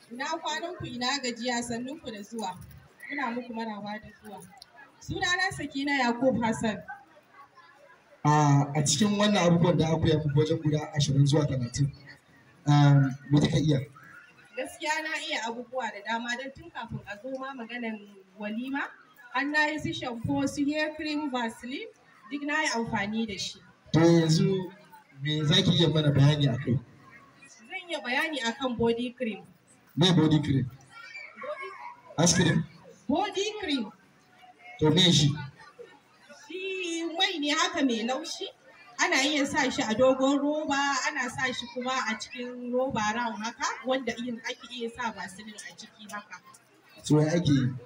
Ina kwanan ku ina gajiya sannun ku da zuwa. Muna muku maraba da zuwa. Sunana Sakina Yakub Hassan. a cikin wannan abubuwan da aka yi muku wajen guda ashirin zuwa talatin me kika iya Gaskiya na iya abubuwa da dama don tun kafin a zo ma maganan walima. An na yi su shampo su hair cream vaseline duk na yi amfani da shi. to yanzu me za ki iya mana bayani a kai Zan iya bayani akan body cream. me body cream Body, ice cream body cream to me shi shi mai ne haka mai laushi. Ana iya sa shi a dogon roba, ana sa shi kuma a cikin roba round haka wanda yin ake iya sa vaseline a ciki haka. so ya ake yi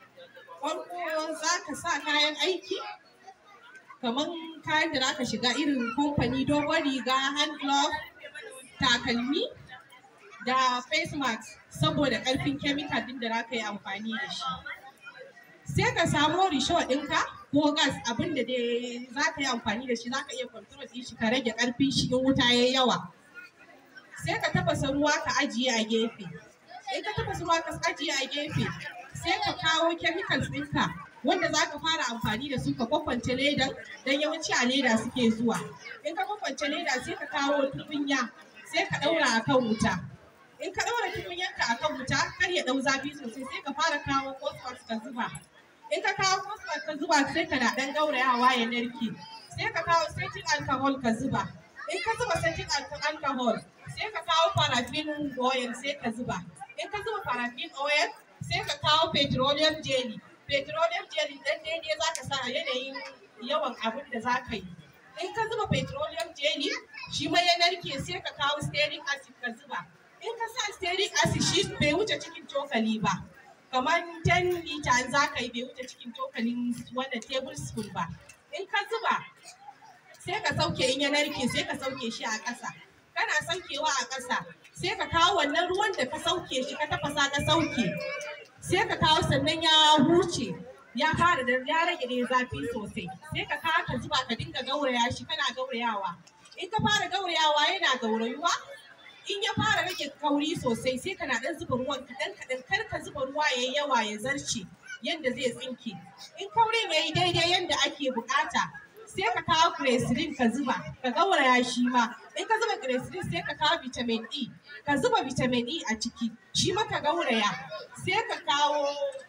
Farko za ka sa kayan aiki, kamar kayan da za ka shiga irin kamfani dogon riga, hand glove, takalmi da face mask saboda ƙarfin chemical din da za ka yi amfani da shi. Sai ka samo risho ɗinka ko gas abin da dai za ka yi amfani da shi za ka iya control ɗin shi ka rage ƙarfin shi in wuta ya yawa. Sai ka tafasa ruwa ka ajiye a gefe. In ka tafasa ruwa ka ajiye a gefe, sai ka kawo chemicals ɗinka wanda za ka fara amfani da su ka kwakwance ledan don yawanci a leda suke zuwa. In ka kwakwance leda sai ka kawo tukunya sai ka ɗaura a kan wuta. In ka ɗaura tukunyanka a kan wuta kar ya ɗau zafi sosai sai ka fara kawo phosphorus ka zuba. In ka kawo phosphorus ka zuba sai ka na ɗan gaurayawa ya narke. Sai ka kawo setting alcohol ka zuba. In ka zuba setting alcohol sai ka kawo paraffin oil sai ka zuba. In ka zuba paraffin oil sai ka kawo petroleum jelly. Petroleum jelly ɗan daidai za ka sa a yanayin yawan abin da za ka yi. In ka zuba petroleum jelly shi ma ya narke sai ka kawo stearic acid ka zuba. In ka sa stearic acid shi bai wuce cikin cokali ba. Kamar 10 liter za ka yi bai wuce cikin cokalin wannan tablespoon ba. In ka zuba sai ka sauke in ya narke sai ka sauke shi a ƙasa. Kana saukewa a ƙasa sai ka kawo wannan ruwan da ka sauke shi ka tafasa ka sauke. Sai ka kawo sannan ya huce ya fara da ya rage ne zafi sosai. Sai ka kawo ka zuba ka dinga gauraya shi kana gaurayawa. In ka fara gaurayawa yana gaurayuwa in ya fara rage kauri sosai sai kana dan zuba ruwan kaɗan kaɗan kar ka zuba ruwa yayi yawa ya zarce yanda zai tsinke. In kaurin yayi daidai yanda ake bukata sai ka kawo glycerin ka zuba ka gauraya shi ma in ka zuba glycerin sai ka kawo vitamin E ka zuba vitamin E a ciki shi ma ka gauraya sai ka kawo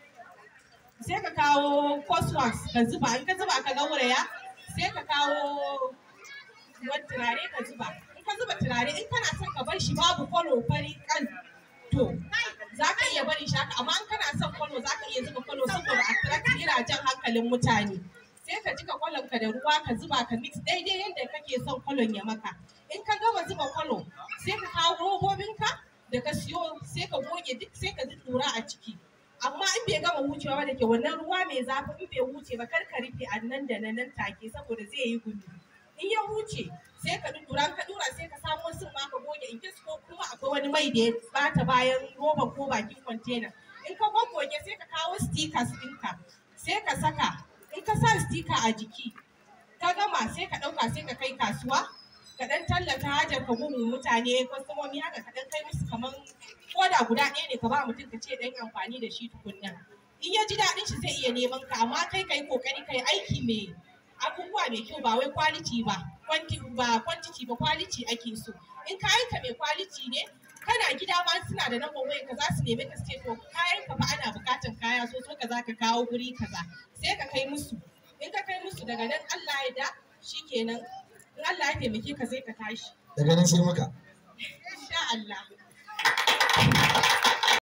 sai ka kawo phosphorus ka zuba in ka zuba ka gauraya sai ka kawo wani turare ka zuba in ka zuba turare in kana son ka bar shi babu kwalo fari kan to za ka iya barin shi haka amma in kana son kwalo za ka iya zuba kwalo saboda attract yana jan hankalin mutane sai ka jika kwalon ka da ruwa ka zuba ka mix daidai yadda kake son kwalon ya maka in ka gama zuba kwalo sai ka kawo robobinka da ka siyo sai ka goge duk sai ka ji tura a ciki amma in bai gama wucewa ba da ke wannan ruwa mai zafi in bai wuce ba kar ka rufe a nan da nan take saboda zai yi gumi in ya wuce sai ka dudura ka dura sai ka samo sun ma ka goge in kes ko kuma akwai wani mai da ya bata bayan roba ko bakin container in ka goggoge sai ka kawo stickers ɗinka sai ka saka in ka sa sticker a jiki ka gama sai ka ɗauka sai ka kai kasuwa ka ɗan tallata hajar ka gumu mutane kwastomomi haka ka ɗan kai musu kaman koda guda ɗaya ne ka ba mutum ka ce ɗan amfani da shi tukunna in ya ji daɗin shi zai iya neman ka amma kai ka yi ƙoƙari ka yi aiki mai abubuwa mai kyau ba wai quality ba quantity ba quantity ba quality ake so in kayan ka mai quality ne kana gida ma suna da number waya ka za su nemi ka ce to kayan ka fa ana bukatan kaya so so ka za ka kawo guri kaza sai ka kai musu in ka kai musu daga nan Allah ya da shikenan in Allah ya taimake ka sai ka tashi daga nan sai maka insha Allah